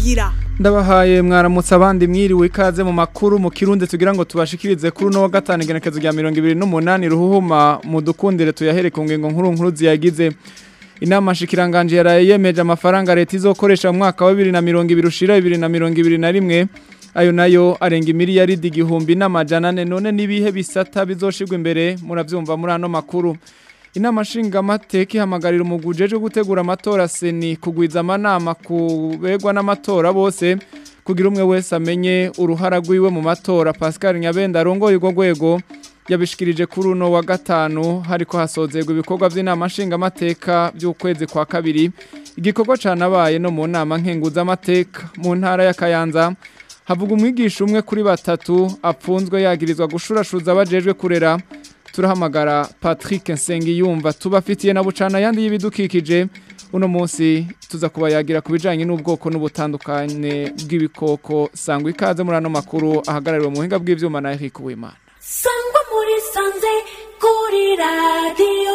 nkingira ndabahaye mwaramutse abandi mwiriwe ikaze mu makuru mu kirundi tugira ngo tubashikirize kuri uno wa gatanu igenekezo rya mirongo ibiri n'umunani ruhuhuma mu dukundire tuyahere ku ngingo nkuru nkuru ziyagize inama shikiranganje yaraye yemeje amafaranga leta izokoresha mu mwaka wa bibiri na mirongo ibiri ushira bibiri na mirongo ibiri na rimwe ayo nayo arenga imiliyaridi igihumbi n'amajana ane none n'ibihe bisata bizoshirwa imbere muravyumva muri ano makuru inama nshingamateka ihamagarira umuguje wo gutegura amatora seni kugwiza amanama kubegwa n'amatora bose kugira umwe wese amenye uruhara rwiwe mu matora Pascal Nyabenda arongoye urwo rwego yabishikirije kuri uno wa gatanu hariko hasozerwa ibikorwa by'inama nshingamateka by'ukwezi kwa kabiri igikorwa canabaye no mu nama nkenguzamateka mu ntara ya Kayanza havuga umwigisha umwe kuri batatu apfunzwe yagirizwa gushurashuza abajejwe kurera turahamagara Patrick Nsengiyumva tubafitiye na bucana yandi y'ibidukikije uno munsi tuza kubayagira ku bijanye n'ubwoko n'ubutandukane bw'ibikoko sangwa ikaze muri ano makuru ahagarariwe mu buhinga bw'ivyuma na Eric Uwimana sangwa muri sanze kuri radiyo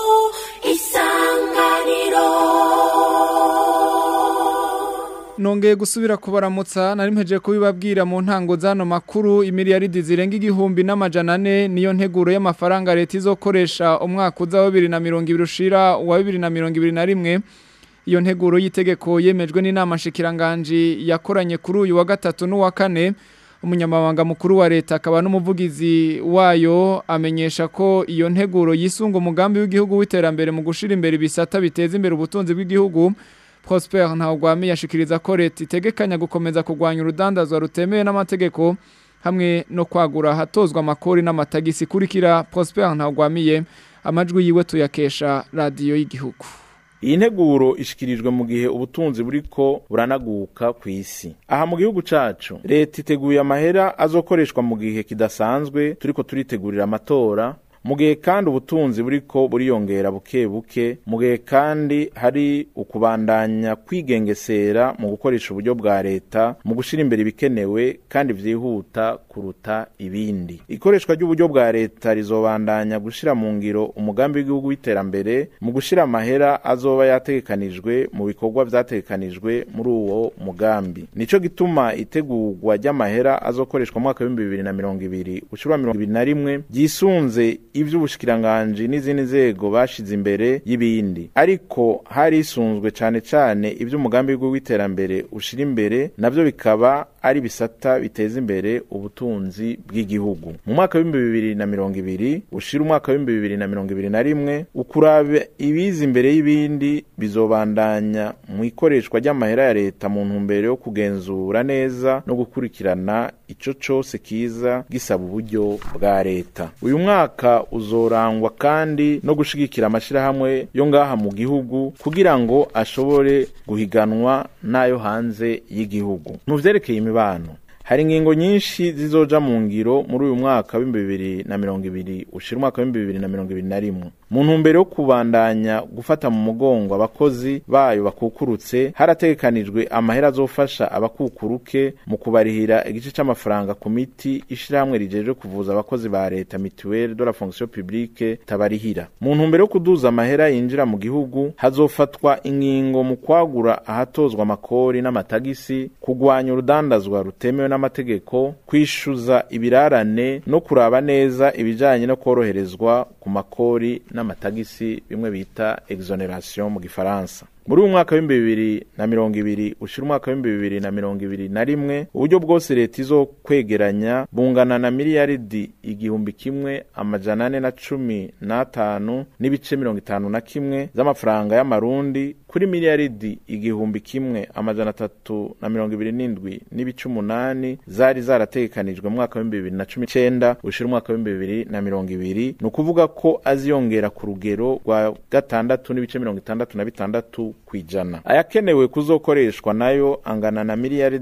isanganiro Nongeye gusubira kubaramutsa nari mpeje kubibabwira mu ntango zano makuru imiliyaridi zirenga igihumbi n'amajana ane niyo nteguro y'amafaranga leta izokoresha umwaka uza wa bibiri na mirongo ibiri ushira wa bibiri na mirongo ibiri na rimwe iyo nteguro y'itegeko yemejwe n'inama nshikiranganji yakoranye kuri uyu wa gatatu n'uwa kane umunyamabanga mukuru wa leta akaba n'umuvugizi wayo amenyesha ko iyo nteguro yisunga umugambi w'igihugu w'iterambere mu gushira imbere ibisata biteza imbere ubutunzi bw'igihugu Prosper Ntawagwami yashikiriza ko leta itegekanya gukomeza kurwanya urudandazwa rutemewe n'amategeko hamwe no kwagura hatozwa amakori n'amatagisi kurikira Prosper Ntawagwamiye amajwi yiwe tuyakesha radiyo y'igihugu iyi nteguro ishikirijwe mu gihe ubutunzi buriko buranaguka ku isi aha mu gihugu cacu leta iteguye amahera azokoreshwa mu gihe kidasanzwe turiko turitegurira amatora mu gihe kandi ubutunzi buriko buriyongera buke buke mu gihe kandi hari ukubandanya kwigengesera mu gukoresha uburyo bwa leta mu gushira imbere ibikenewe kandi vyihuta kuruta ibindi ikoreshwa ry'uburyo bwa leta rizobandanya gushira mu ngiro umugambi w'igihugu w'iterambere mu gushira amahera azoba yategekanijwe mu bikorwa vyategekanijwe muri uwo mugambi nico gituma itegurwa ry'amahera azokoreshwa mu mwaka w'ibihumbi bibiri na mirongo ibiri ushira mirongo ibiri na rimwe ryisunze ivy'ubushikiranganji n'izindi nzego bashize imbere y'ibindi ariko harisunzwe cane cane ivy'umugambi w'iterambere ushira imbere navyo bikaba ari bisata biteza imbere ubutunzi bw'igihugu mu mwaka w'ibihumbi bibiri na mirongo ibiri ushira umwaka w'ibihumbi bibiri na mirongo ibiri na rimwe ukuraba ibiza imbere y'ibindi bizobandanya mu ikoreshwa ry'amahera ya leta mu ntumbero yo kugenzura neza no gukurikirana ico cose kiza gisaba uburyo bwa leta uyu mwaka uzorangwa kandi no gushigikira amashirahamwe yo ngaha mu gihugu kugira ngo ashobore guhiganwa n'ayo hanze y'igihugu mu vyerekeye imibano hari ingingo nyinshi zizoja mu ngiro muri uyu mwaka w'ibihumbi bibiri na mirongo ibiri ushira umwaka w'ibihumbi bibiri na mirongo ibiri na rimwe mu ntumbero yo kubandanya gufata mu mugongo abakozi bayo bakukurutse harategekanijwe amahera azofasha abakukuruke mu kubarihira igice c'amafaranga ku miti ishirahamwe rijejwe kuvuza abakozi ba leta mituelle de la fonction publique tabarihira mu ntumbero yo kuduza amahera yinjira mu gihugu hazofatwa ingingo mu kwagura ahatozwa amakori n'amatagisi kugwanya urudandazwa rutemewe n'amategeko kwishuza ibirarane no kuraba neza ibijanye no koroherezwa ku makori n'amatagisi bimwe bita exoneration mu gifaransa muri uyu mwaka w'ibihumbi bibiri na mirongo ibiri ushira umwaka w'ibihumbi bibiri na mirongo ibiri na rimwe uburyo bwose leta izo kwegeranya bungana na miliyaridi igihumbi kimwe amajana ane na cumi n'atanu n'ibice mirongo itanu na kimwe z'amafaranga y'amarundi kuri miliyaridi igihumbi kimwe amajana atatu na mirongo ibiri n'indwi n'ibice umunani zari zarategekanijwe mu mwaka w'ibihumbi bibiri na cumi n'icenda ushira umwaka w'ibihumbi bibiri na mirongo ibiri ni ukuvuga ko aziyongera ku rugero rwa gatandatu n'ibice mirongo itandatu na bitandatu kw'ijana ayakenewe kuzokoreshwa nayo angana na miliyaridi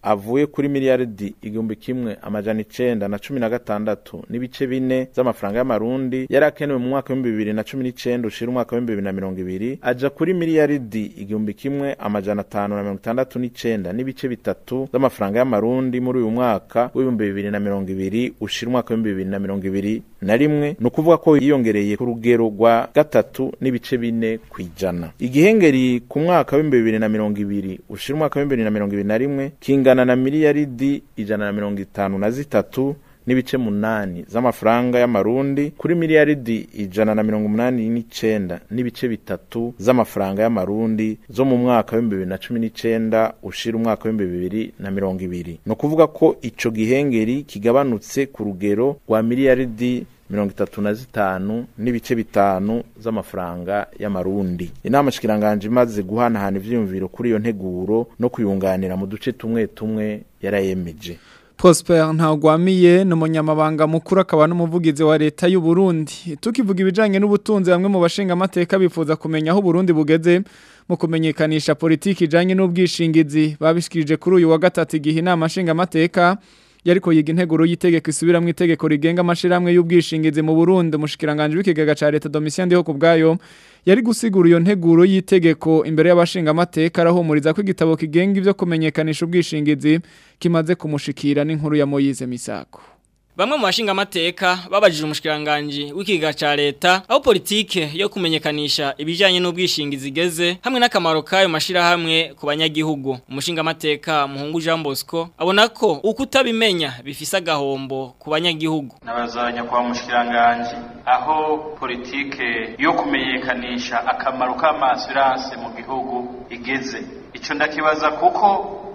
avuye kuri miliyaridi igihumbi kimwe amajana icenda na cumi na gatandatu n'ibice bine z'amafaranga y'amarundi yari akenewe mu mwaka w'ibihumbi bibiri na cumi n'icenda ushira umwaka w'ibihumbi bibiri na mirongo ibiri aja kuri miliyaridi igihumbi kimwe amajana atanu na mirongo itandatu n'icenda n'ibice bitatu z'amafaranga y'amarundi muri uyu mwaka w'ibihumbi bibiri na mirongo ibiri ushira umwaka w'ibihumbi bibiri na mirongo ibiri na rimwe ni ukuvuga ko yiyongereye ku rugero rwa gatatu n'ibice bine ku ijana igihengeri ku mwaka w'ibihumbi bibiri na mirongo ibiri ushira umwaka w'ibihumbi bibiri na mirongo ibiri na rimwe kingana na miliyaridi ijana na mirongo itanu na zitatu n'ibice munani z'amafaranga y'amarundi kuri miliyaridi ijana na mirongo umunani n'icenda n'ibice bitatu z'amafaranga y'amarundi zo mu mwaka w'ibihumbi bibiri na cumi n'icenda ushira umwaka w'ibihumbi bibiri na mirongo ibiri ni ukuvuga ko ico gihengeri kigabanutse ku rugero rwa miliyaridi mirongo itatu na zitanu n'ibice bitanu z'amafaranga y'amarundi inama shikiranganje imaze guhanahana ivyiyumviro kuri iyo nteguro no kuyunganira mu duce tumwe tumwe yarayemeje Prosper ntagwamiye ni umunyamabanga mukuru akaba n'umuvugizi wa leta y'u Burundi tukivuga ibijanye n'ubutunzi bamwe mu bashinga amateka bifuza kumenya aho Burundi bugeze mu kumenyekanisha politiki ijanye n'ubwishingizi babishikirije kuri uyu wa gatatu igihe inama nshinga amateka yariko yiga integuro y'itegeko isubiramwo itegeko rigenga amashiramwe y'ubwishingizi mu Burundi umushikiranganje w'ikigega ca leta Domitien Ndiho kubgayo yari gusigura iyo nteguro y'itegeko imbere y'abashinga amateka arahumuriza ko igitabo kigenga ivyo kumenyekanisha ubwishingizi kimaze kumushikira n'inkuru ya Moyize Misako Bamwe mu bashinga amateka babajije umushikiranganje w'ikiga ca leta aho politike yo kumenyekanisha ibijanye n'ubwishingizi igeze hamwe n'akamaro kayo mashira hamwe ku banyagihugu umushinga amateka muhungu Jean Bosco abona ko ukutabimenya bifise agahombo ku banyagihugu nabazanya kwa mushikiranganje aho politike yo kumenyekanisha akamaro k'amasurance mu gihugu igeze ico ndakibaza kuko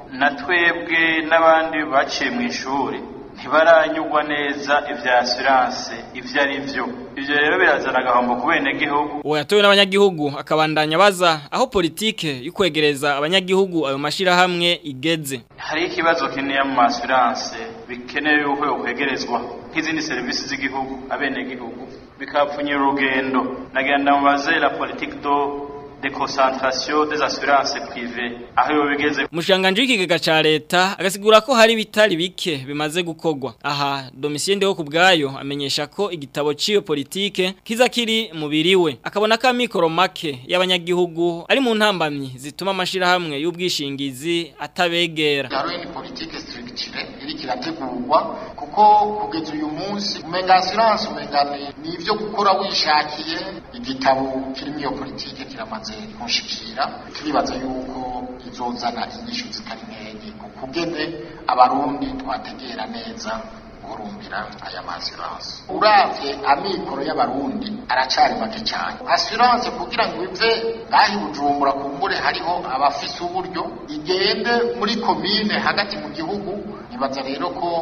natwebwe n'abandi baciye mu ishuri ntibaranyugwa neza ivya assurance ivyo ari vyo ivyo rero birazana agahombo ku benegihugu uwo yatowe n'abanyagihugu akabandanya baza aho politike yo kwegereza abanyagihugu ayo mashirahamwe igeze hariho ikibazo kinini mu assurance bikenewe yuko yokwegerezwa nk'izindi serivisi z'igihugu abenegihugu bikapfunyira urugendo nagenda mubaze la politique do deconcentration des assurances privées aho yo bigeze umushanganje w'ikigega ca leta agasigura ko hari bitari bike bimaze gukogwa aha Domitien Ndeho kubgayo amenyesha ko igitabo ciyo politike kiza kiri mu biriwe akabona ko amikoro make y'abanyagihugu ari mu ntambamyi zituma amashira hamwe y'ubwishingizi atabegera hariho ni politike structure iri kirategurwa kuko kugeza uyu munsi umenga assurance umenga ni ivyo gukora wishakiye igitabo kirimo iyo politike kiramaze kunshikira turibaza yuko izozana inyishu zitari nkenye kugene abarundi twategera neza guhurumbira aya massurance uravye amikoro y'abarundi aracari make cyane assurance kugira ngo ive ngahi bujumbura kumbure hariho abafise uburyo igende muri komine hagati mu gihugu nibaza rero ko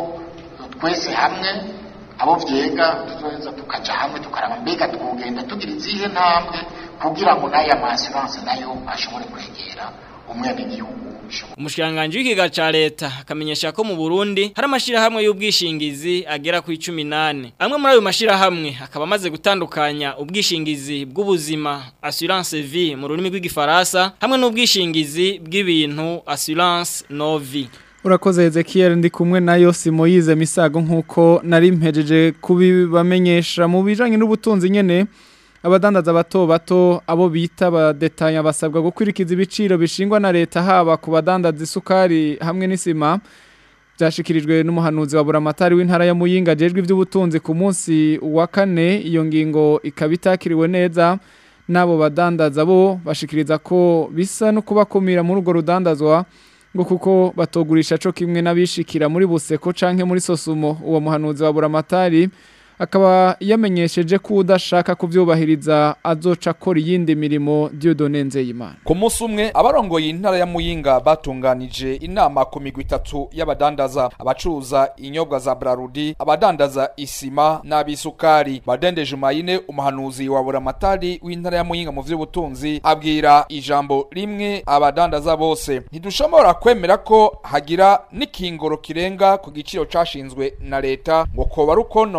twese hamwe abo vyega tuzoheza tukaja hamwe tukaraba mbega twogenda tugira izihe ntambwe kugira ngo n'aya massurance nayo ashobore kwegera umwenegihugu umushikiranganje w'ikiga ca leta akamenyesha ko mu Burundi hari amashira hamwe y'ubwishingizi agera ku 18 amwe muri ayo mashira hamwe akaba amaze gutandukanya ubwishingizi bw'ubuzima assurance vie mu rurimi rw'igifaransa hamwe n'ubwishingizi bw'ibintu assurance no vie Urakoze Ezekiel ndi kumwe nayo Simoyize Misago nkuko nari mpejeje kubibamenyesha mu bijanye n'ubutunzi nyene abadandaza bato bato abo bita badetanya basabwa gukurikiza ibiciro bishingwa na leta haba ku badandaza isukari hamwe n'isima byashikirijwe n'umuhanuzi wa buramatari w'intara ya Muyinga jejwe iby'ubutunzi ku munsi wa kane iyo ngingo ikaba itakiriwe neza n'abo badandaza bo bashikiriza ko bisa no kubakumira muri urwo rudandazwa ngo kuko batogurisha co kimwe n'abishikira muri buseko canke muri sosumo uwo muhanuzi wa buramatari akaba yamenyesheje ko udashaka kuvyubahiriza azoca akora iyindi mirimo Dieudonne Nzeyimana ku munsi umwe abarongoye intara ya Muyinga batunganije inama ku migwi itatu y'abadandaza abacuruza inyobwa za Brarudi abadandaza isima n'abisukari Badende Jumayine umuhanuzi wa buramatari w'intara ya Muyinga mu vy'ubutunzi abwira ijambo rimwe abadandaza bose ntidushobora kwemera ko hagira n'ikingoro kirenga ku giciro cashinzwe na leta ngo koba rukonona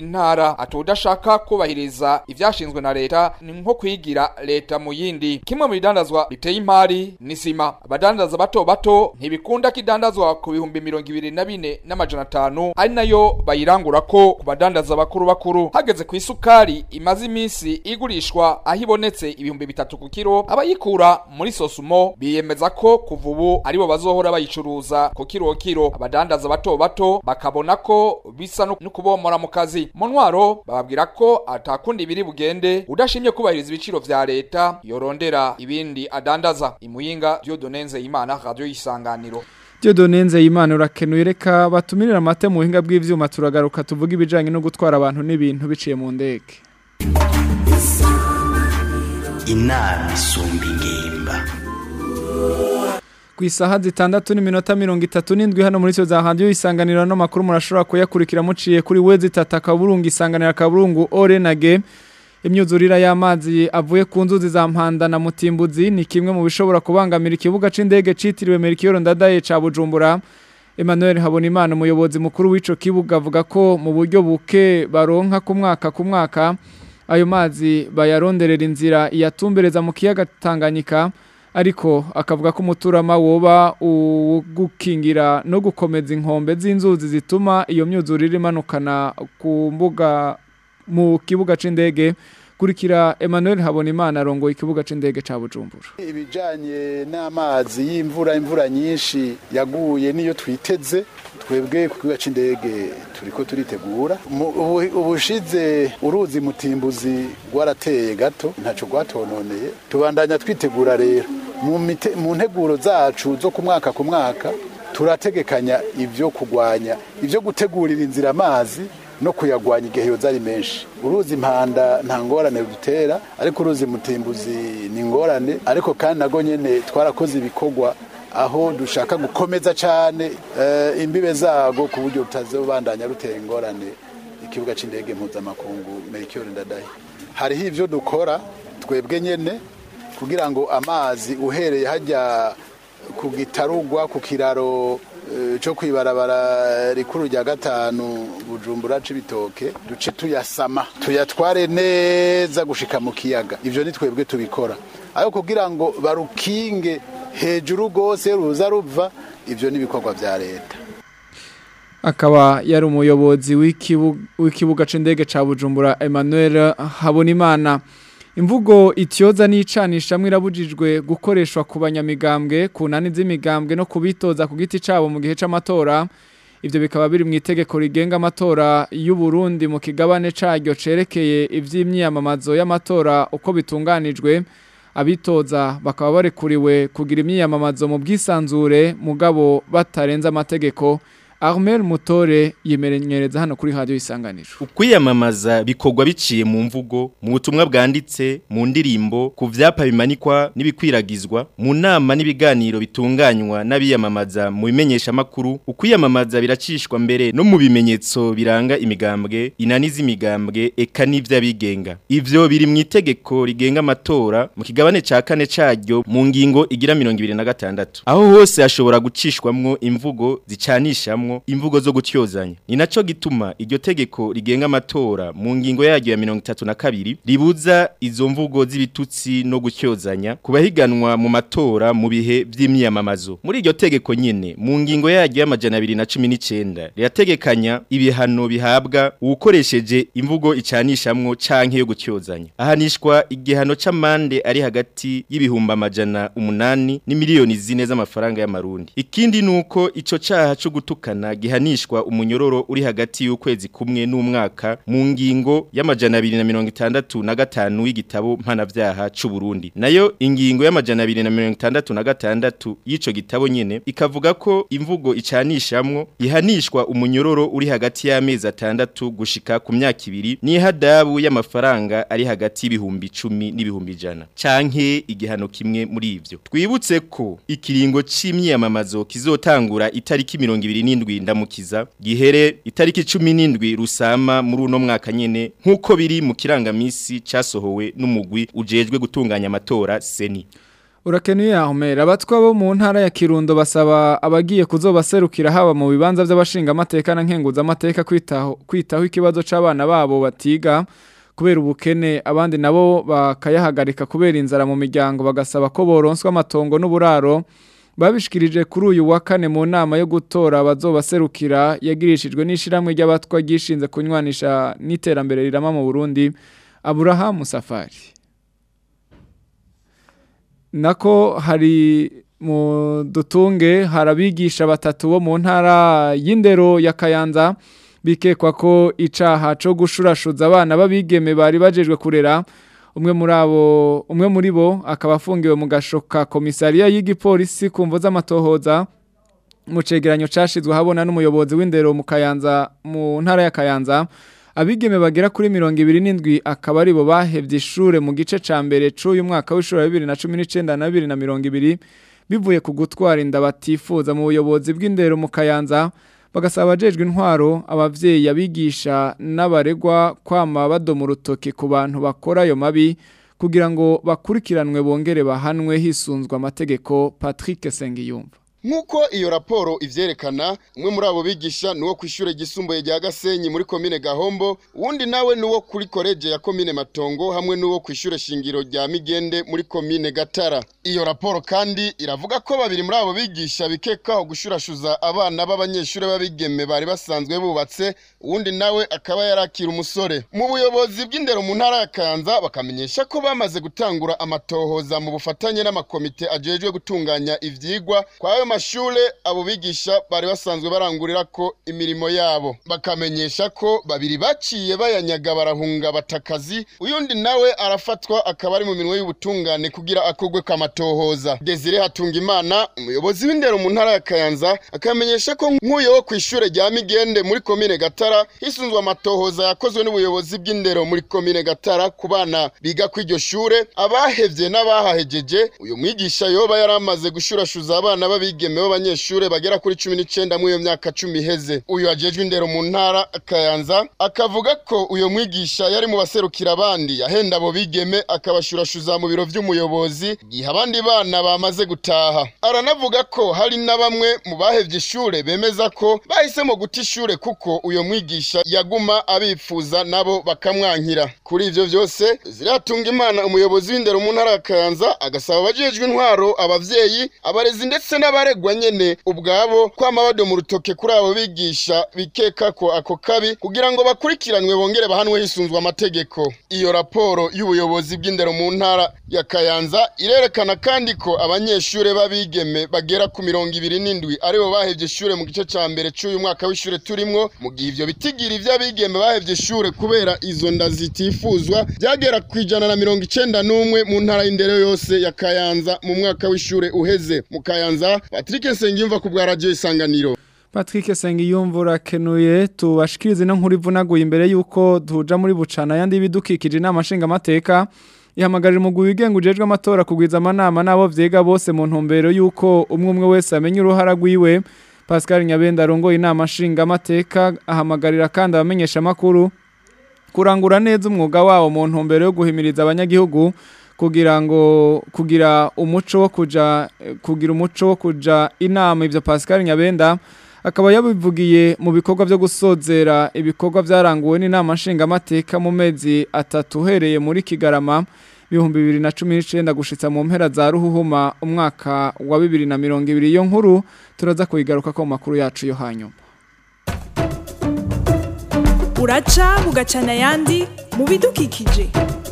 intara atodashaka kubahiriza ivyashinzwe na leta ni nko kwigira leta mu yindi kimwe mu bidandazwa biteye imari ni sima abadandaza bato bato ntibikunda kidandazwa ku bihumbi mirongo ibiri na bine n'amajana atanu ari nayo bayirangura ko ku badandaza bakuru bakuru hageze ku isukari imaze iminsi igurishwa aho ibonetse ibihumbi bitatu ku kiro abayikura muri sosumo biyemeza ko kuva ubu aribo bazohora bayicuruza ku kiro kiro abadandaza bato bato bakabona ko bisa no kubomora mu kazi mu ntwaro bababwira ko atakundi biri bugende udashimye kubahiriza ibiciro vya leta yorondera ibindi adandaza imuyinga Dieudonne Nzeyimana radio isanganiro Dieudonne Nzeyimana urakenuye reka batumirira amate mu buhinga bw'ivyuma turagaruka tuvuga ibijanye no gutwara abantu n'ibintu biciye mu ndege inama isumba ingimba ku isaha zitandatu n'iminota mirongo itatu n'indwi hano muri cyo za handi isanganiro no makuru murashobora kuyakurikira muciye kuri wezi tata kaburungu isanganira kaburungu orenage imyuzurira y'amazi avuye ku nzuzi za mpanda na mutimbuzi ni kimwe mu bishobora kubangamira ikibuga c'indege citiriwe Melchior Ndadaye ca Bujumbura Emmanuel Habonimana umuyobozi mukuru w'ico kibuga avuga ko mu buryo buke baronka ku mwaka ku mwaka ayo mazi bayaronderera inzira iyatumbereza mu kiyaga Tanganyika ariko akavuga ko umuturama woba ugukingira no gukomeza inkombe z'inzuzi zituma iyo myuzurire imanukana ku mbuga mu kibuga c'indege kurikira Emmanuel Habonimana arongoye ikibuga c'indege ca Bujumbura ibijanye n'amazi y'imvura imvura nyinshi yaguye niyo twiteze twebwe ku kibuga c'indege turiko turitegura ubushize uruzi mutimbuzi rwarateye gato ntaco rwatononeye tubandanya twitegura rero mu nteguro zacu zo ku mwaka ku mwaka turategekanya ivyo kugwanya ivyo gutegurira inzira amazi no kuyagwanya igihe yoza ari menshi uruzi impanda nta ngorane rudutera ariko uruzi mutimbuzi ni ingorane ariko kandi nago nyene twarakoze ibikorwa aho dushaka gukomeza cyane imbibe zago ku buryo rutazobandanya rutera ingorane ikibuga c'indege mpuzamakungu Melchior Ndadaye hariho ivyo dukora twebwe nyene kugira ngo amazi uhereye hajya ku gitarugwa ku kiraro cyo kwibarabara rikuru rya gatanu bujumbura c'ibitoke duce tuyasama tuyatware neza gushika mu kiyaga ivyo ni twebwe tubikora ayo kugira ngo barukinge hejuru rwose ruza ruva ivyo ni ibikorwa vya leta akaba yari umuyobozi w'ikibuga c'indege ca Bujumbura Emmanuel Habonimana imvugo ityoza n'icanisha irabujijwe gukoreshwa ku banyamigambwe ku nani z'imigambwe no kubitoza ku giti cabo mu gihe c'amatora ivyo bikaba biri mu itegeko rigenga amatora y'u Burundi mu kigabane caryo cerekeye ivy'imyiyamamazo y'amatora uko bitunganijwe abitoza bakaba barekuriwe kugira imyiyamamazo mu bwisanzure mugabo batarenza amategeko Armel Mutore yemerenyereza hano kuri radio isanganiro. Ukwiyamamaza bikorwa biciye mu mvugo, mu butumwa bwanditse, mu ndirimbo, ku vyapa bimanikwa nibikwiragizwa, mu nama n'ibiganiro bitunganywa n'abiyamamaza mu bimenyesha makuru, ukwiyamamaza biracishwa mbere no mu bimenyetso biranga imigambwe, inaniza imigambwe eka n'ivy'abigenga. Ivyo biri mu itegeko rigenga amatora mu kigabane ca kane caryo mu ngingo igira 26. Aho hose hashobora gucishwamwo imvugo zicanishamwo imvugo zo gutyozanya ni naco gituma iryo tegeko rigenga amatora mu ngingo yaryo ya 32 ribuza izo mvugo z'ibitutsi no gutyozanya kubahiganwa mu matora mu bihe vy'imyamamazo muri iryo tegeko nyene mu ngingo yaryo y'amajana 219 rirategekanya ibihano bihabwa uwukoresheje imvugo icanishamwo canke yo gutyozanya ahanishwa igihano c'amande ari hagati y'ibihumba amajana umunani ni miliyoni zine z'amafaranga y'amarundi ikindi nuko ico caha co gutukana gihanishwa umunyororo uri hagati y'ukwezi kumwe n'umwaka mu ngingo y'amajana 265 w'igitabo mpanavyaha c'u Burundi nayo ingingo y'amajana 266 y'ico gitabo nyene ikavuga ko imvugo icanishamwo ihanishwa umunyororo uri hagati y'amezi atandatu gushika ku myaka ibiri n'ihadabu y'amafaranga ari hagati y'ibihumbi 10 n'ibihumbi jana canke igihano kimwe muri ivyo twibutse ko ikiringo c'imyiyamamazo kizotangura itariki 27 ndamukiza gihere itariki 17 rusama muri uno mwaka nyene nkuko biri mu kirangamisi casohowe n'umugwi ujejwe gutunganya amatora seni Urakenuye ahomera abatwa bo mu ntara ya Kirundo basaba abagiye kuzobaserukira haba mu bibanza by'abashinga amateka na nkenguza amateka kwitaho kwitaho ikibazo c'abana babo batiga kubera ubukene abandi nabo bakayahagarika kubera inzara mu miryango bagasaba ko boronswa amatongo n'uburaro babishikirije kuri uyu wa kane mu nama yo gutora abazobaserukira yagirishijwe n'ishiramwe ry'abatwa gishinze kunywanisha n'iterambere rirama mu Burundi Abraham Safari nako hari mu dutunge harabigisha batatu bo mu ntara y'indero ya Kayanza bikekwa ko icaha co gushurashuza abana babigeme bari bajejwe kurera umwe muri abo umwe muri bo akaba afungiwe mu gashoka komisariya y'igipolisi kumvo z'amatohoza mu cegeranyo cashizwe habona n'umuyobozi w'indero mu Kayanza mu ntara ya Kayanza abigeme bagera kuri mirongo ibiri n'indwi akaba ari bo bahevye ishure mu gice ca mbere c'uyu mwaka w'ishuri wa bibiri na cumi n'icenda na bibiri na mirongo ibiri bivuye ku gutwara inda batifuza mu buyobozi bw'indero mu kayanza bagasaba abajejwe intwaro abavyeyi abigisha n'abaregwa kwama badoma urutoki ku bantu bakora ayo mabi kugira ngo bakurikiranwe bongere bahanwe hisunzwe amategeko Patrick Sengiyumva Nkuko iyo raporo ivyerekana umwe muri abo bigisha nuwo kwishure gisumbuye rya Gasenyi muri komine Gahombo uwundi nawe nuwo kuri college ya komine Matongo hamwe nuwo kwishure shingiro rya Migende muri komine Gatara iyo raporo kandi iravuga ko babiri muri abo bigisha bikekaho gushurashuza abana b'abanyeshure babigeme bari basanzwe bubatse uwundi nawe akaba yarakira umusore mu buyobozi bw'indero mu ntara ya Kayanza bakamenyesha ko bamaze gutangura amatohoza mu bufatanye n'amakomite ajejwe gutunganya ivyigwa kwa ayo mashure abo bigisha bari basanzwe barangurira ko imirimo yabo bakamenyesha ko babiri baciye bayanyaga barahunga batakazi uyundi nawe arafatwa akaba ari mu minwe y'ubutungane kugira akogwe kamatohoza Desire Hatungimana umuyobozi w'indero mu ntara ya Kayanza akamenyesha ko nk'uyo wo kwishure rya Migende muri komine Gatara hisunzwe amatohoza yakozwe n'ubuyobozi bw'indero muri komine Gatara ku bana biga kw'iryo shure abahevye n'abahahejeje uyu mwigisha yoba yaramaze gushurashuza abana babi abigeme b'abanyeshure bagera kuri 19 mu iyo myaka 10 iheze uyu ajejwe indero mu ntara Kayanza akavuga ko uyo mwigisha yari mu baserukira abandi yahenda abo bigeme akabashurashuza mu biro vy'umuyobozi gihe abandi bana bamaze gutaha aranavuga ko hari na bamwe mu bahevye ishure bemeza ko bahisemo guta ishure kuko uyo mwigisha yaguma abifuza nabo bakamwankira kuri ivyo vyose ziratunga imana umuyobozi w'indero mu ntara Kayanza agasaba abajejwe intwaro abavyeyi abarezi ndetse n'aba abaregwa nyene ubwabo kwama badoma urutoke kuri abo bigisha bikeka ko ako kabi kugira ngo bakurikiranwe bongere bahanwe hisunzwe amategeko iyo raporo y'ubuyobozi bw'indero mu ntara ya Kayanza irerekana kandi ko abanyeshure babigeme bagera ku mirongo ibiri n'indwi aribo bahevye ishure mu gice ca mbere c'uyu mwaka w'ishure turimwo mu gihe ivyo bitigira ivy'abigeme bahevye ishure kubera izo nda zitifuzwa byagera ku ijana na mirongo icenda n'umwe mu ntara y'indero yose ya Kayanza mu mwaka w'ishure uheze mu Kayanza Patrick Nsengiyumva ku bwa radio isanganiro Patrick Sengiyumva urakenuye tubashikirize no nkuri vunaguye imbere yuko duja muri bucana yandi bidukikije inama nshinga amateka ihamagarira umugwi wigenga ujejwe amatora kugwiza amanama nabo vyega bose mu ntumbero yuko umwe umwe wese amenya uruhara rwiwe Pascal Nyabenda arongoye inama nshinga amateka ahamagarira kandi abamenyesha makuru kurangura neza umwuga wabo mu ntumbero yo guhimiriza abanyagihugu kugira ngo kugira umuco wo kuja kugira umuco wo kuja inama ivyo Pascal Nyabenda akaba yabivugiye mu bikorwa byo gusozera ibikorwa byaranguwe n'inama nshinga amateka mu mezi atatu uhereye muri Kigarama ibihumbi bibiri na cumi n'icenda gushitsa mu mpera za ruhuhuma umwaka wa bibiri na mirongo ibiri iyo nkuru turaza kuyigaruka ko mu makuru yacu yo hanyuma uraca bugacana ayandi mu bidukikije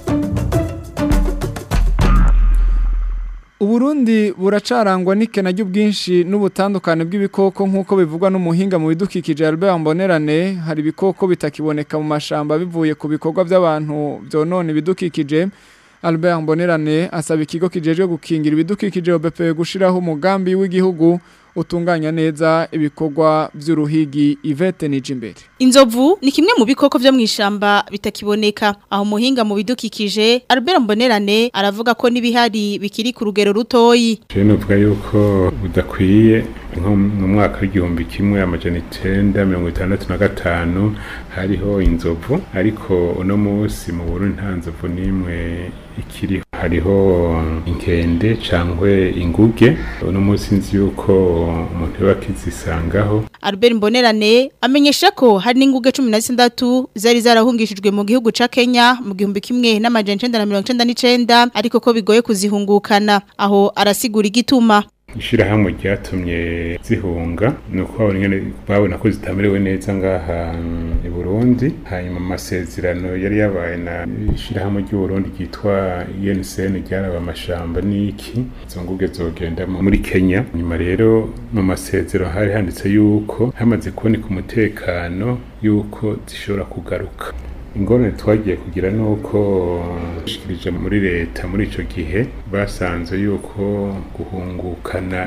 Uburundi buracarangwa n'ikena ry'ubwinshi n'ubutandukane bw'ibikoko nk'uko bivugwa n'umuhinga mu bidukikije Albert Mbonerane hari ibikoko bitakiboneka mu mashamba bivuye ku bikorwa by'abantu byonona ibidukikije Albert Mbonerane asaba ikigo kijejwe gukingira ibidukikije OBP gushiraho umugambi w'igihugu utunganya neza ibikorwa by'uruhigi Yvette Nijimbere Inzovu ni kimwe mu bikoko vyo mwishamba bitakiboneka aho muhinga mu bidukikije Albert Mbonerane aravuga ko nibihari bikiri ku rugero rutoyi Je nuvuga yuko budakwiye nko mu mwaka w'igihumbi kimwe amajana icenda mirongo itandatu na gatanu hariho inzovu ariko uno munsi mu Burundi nta nzovu n'imwe ikiriho hariho inkende cangwe inguge uno munsi nzi yuko umuntu yoba akizisangaho Albert Mbonerane amenyesha ko hari n'inguge 16 zari zarahungishijwe mu gihugu ca Kenya mu gihumbi kimwe n'amajana 1999 ariko ko bigoye kuzihungukana aho arasigura igituma ishirahamwe ryatumye zihunga ni uko babona ko zitamerewe neza ngaha i burundi hanyuma amasezerano yari yabaye na ishirahamwe ry'uburundi ryitwa uncn ryaraba amashamba n'iki izo nguge zogenda muri kenya nyuma rero mu masezerano hari handitse yuko hamaze kuboneka umutekano yuko zishobora kugaruka ingorane twagiye kugira nuko dushikirije muri leta muri ico gihe basanze yuko guhungukana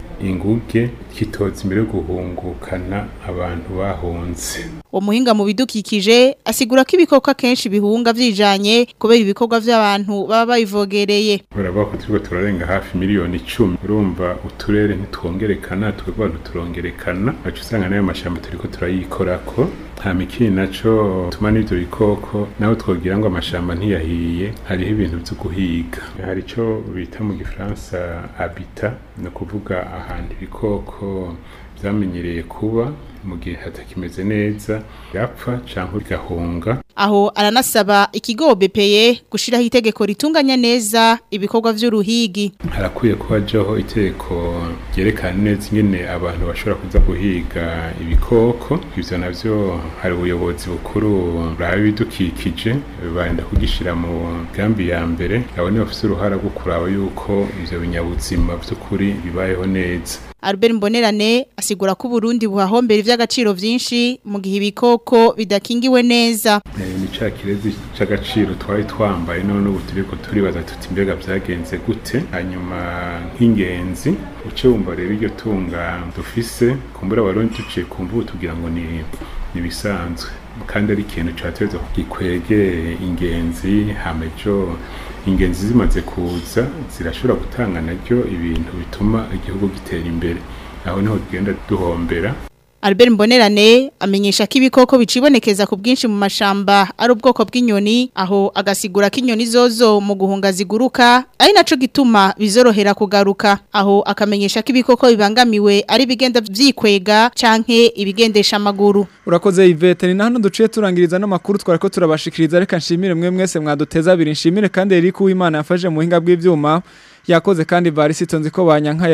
inguge kitoza imbere yo guhungukana abantu bahunze uwo muhinga mu bidukikije asigura ko ibikoko akenshi bihunga vyijanye kubera ibikorwa vy'abantu baba babivogereye urabona ko turiko turarenga hafi miliyoni icumi urumva uturere ntitwongerekana twebwe abantu turongerekana aca usanga nayo mashamba turiko turayikorako nta mikini naco tuma n'ivyo bikoko naho twogira ngo amashamba ntiyahiye hariho ibintu vyo guhiga hari ico bita mu gifaransa habita ni ukuvuga ahantu ibikoko vyamenyereye kuba mu gihe hatakimeze neza yapfa canke bigahunga aho aranasaba ikigo BPE gushiraho itegeko ritunganya neza ibikorwa vy'uruhigi harakwiye kuba jaho itegeko ryerekana neza ingene abantu bashobora kuza guhiga ibikoko ivyo navyo hari ubuyobozi bukuru buraba ibidukikije barenda kugishira mu gambi ya mbere abo ni bafise uruhara rwo kuraba yuko ivyo binyabuzima vy'ukuri bibayeho neza Albert Mbonerane asigura ko Burundi buhahombera ivy'agaciro vyinshi mu gihe ibikoko bidakingiwe neza ni ca kirezi c'agaciro twari twambaye none ubu turiko turibaza tuti mbega vyagenze gute hanyuma nk'ingenzi uce wumva rero iryo tunga dufise kumbura abarundi tuciye kumva ubu tugira ngo ni nibisanzwe kandi ari ikintu cateza gikwege ingenzi hamejo ingenzi zimaze kuza zirashobora gutanga naryo ibintu bituma igihugu gitera imbere aho niho tugenda duhombera Albert Mbonerane amenyesha ko ibikoko bicibonekeza ku bwinshi mu mashamba ari ubwoko bw'inyoni aho agasigura ko inyoni zozo mu guhunga ziguruka ari naco gituma bizorohera kugaruka aho akamenyesha ko ibikoko bibangamiwe ari bigenda vyikwega canke ibigendesha amaguru urakoze Yvette ni hano duciye turangiriza no makuru twariko turabashikiriza reka nshimire mwe mwese mwaduteza abiri nshimire kandi Eric Uwimana yafashe mu hinga bw'ivyuma yakoze kandi varisito nzi ko banyanka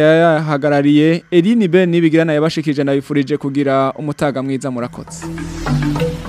yahagarariye Eline Ben nibigirana yabashikije nabifurije kugira umutaga mwiza murakoze